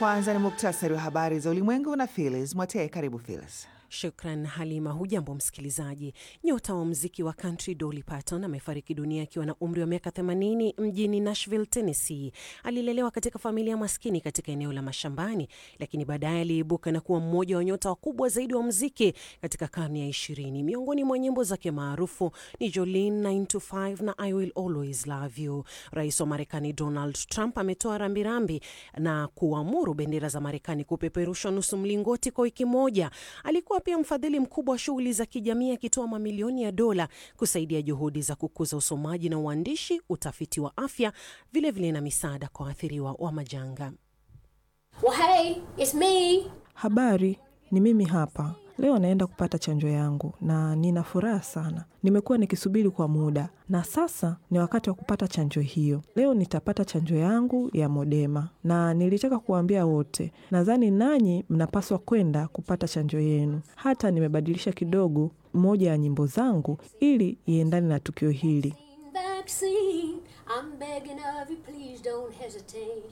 Kwanza ni muktasari wa habari za ulimwengu na Phyllis Mwatee. Karibu Phyllis. Shukran Halima. Hujambo msikilizaji. Nyota wa mziki wa country Dolly Parton amefariki dunia akiwa na umri wa miaka 80 mjini Nashville, Tennessee. Alilelewa katika familia maskini katika eneo la mashambani, lakini baadaye aliibuka na kuwa mmoja wa nyota wakubwa zaidi wa mziki katika karne ya ishirini. Miongoni mwa nyimbo zake maarufu ni Jolene 9 to 5 na I Will Always Love You. Rais wa Marekani Donald Trump ametoa rambirambi na kuamuru bendera za Marekani kupeperushwa nusu mlingoti kwa wiki moja. Alikuwa pia mfadhili mkubwa wa shughuli za kijamii akitoa mamilioni ya dola kusaidia juhudi za kukuza usomaji na uandishi, utafiti wa afya, vilevile vile na misaada kwa waathiriwa wa majanga. Well, hey, it's me. Habari, ni mimi hapa. Leo naenda kupata chanjo yangu na nina furaha sana. Nimekuwa nikisubiri kwa muda na sasa ni wakati wa kupata chanjo hiyo. Leo nitapata chanjo yangu ya Modema na nilitaka kuwaambia wote, nadhani nanyi mnapaswa kwenda kupata chanjo yenu. Hata nimebadilisha kidogo moja ya nyimbo zangu ili iendane na tukio hili. Vaccine. I'm begging of you, please don't hesitate.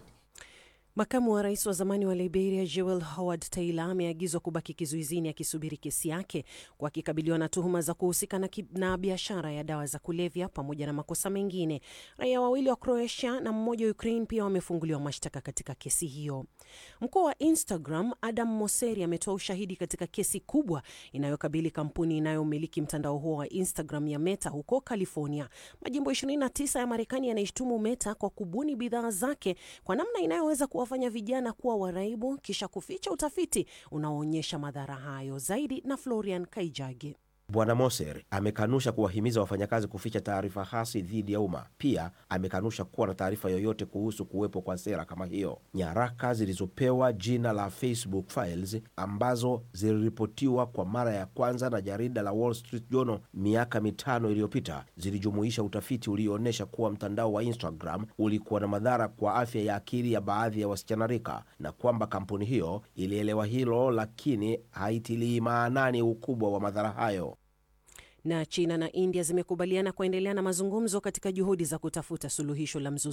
Makamu wa rais wa zamani wa Liberia Joel Howard Taylor ameagizwa kubaki kizuizini akisubiri kesi yake kwa akikabiliwa na tuhuma za kuhusika na, na biashara ya dawa za kulevya pamoja na makosa mengine. Raia wawili wa Croatia na mmoja wa Ukraine pia wamefunguliwa mashtaka katika kesi hiyo. Mkuu wa Instagram Adam Mosseri ametoa ushahidi katika kesi kubwa inayokabili kampuni inayomiliki mtandao huo wa Instagram ya Meta huko California. Majimbo 29 ya Marekani yanaishtumu Meta kwa kubuni bidhaa zake kwa namna inayoweza kuwafanya vijana kuwa waraibu kisha kuficha utafiti unaoonyesha madhara hayo. Zaidi na Florian Kaijage. Bwana Moser amekanusha kuwahimiza wafanyakazi kuficha taarifa hasi dhidi ya umma. Pia amekanusha kuwa na taarifa yoyote kuhusu kuwepo kwa sera kama hiyo. Nyaraka zilizopewa jina la Facebook Files ambazo ziliripotiwa kwa mara ya kwanza na jarida la Wall Street Journal miaka mitano iliyopita zilijumuisha utafiti ulioonyesha kuwa mtandao wa Instagram ulikuwa na madhara kwa afya ya akili ya baadhi ya wasichana rika, na kwamba kampuni hiyo ilielewa hilo, lakini haitilii maanani ukubwa wa madhara hayo na China na India zimekubaliana kuendelea na mazungumzo katika juhudi za kutafuta suluhisho la mzozo